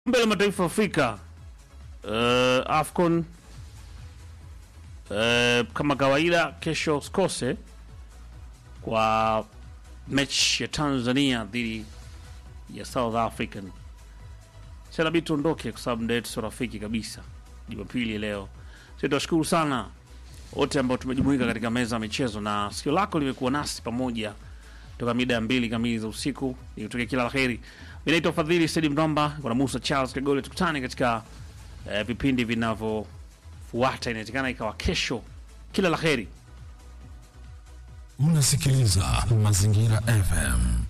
Kombe la mataifa Afrika uh, AFCON uh, kama kawaida, kesho usikose kwa mechi ya Tanzania dhidi ya South African. Sinabidi tuondoke kwa sababu muda wetu sio rafiki kabisa. Jumapili leo, sisi tunashukuru sana wote ambao tumejumuika katika meza ya michezo na sikio lako limekuwa nasi pamoja toka mida ya mbili kamili za usiku. Nikutokea kila la heri. Mimi naitwa Fadhili Saidi Mdomba, kuna Musa Charles Kagole. Tukutane katika eh, vipindi vinavyofuata, inawezekana ikawa kesho. Kila la heri. Unasikiliza Mazingira FM.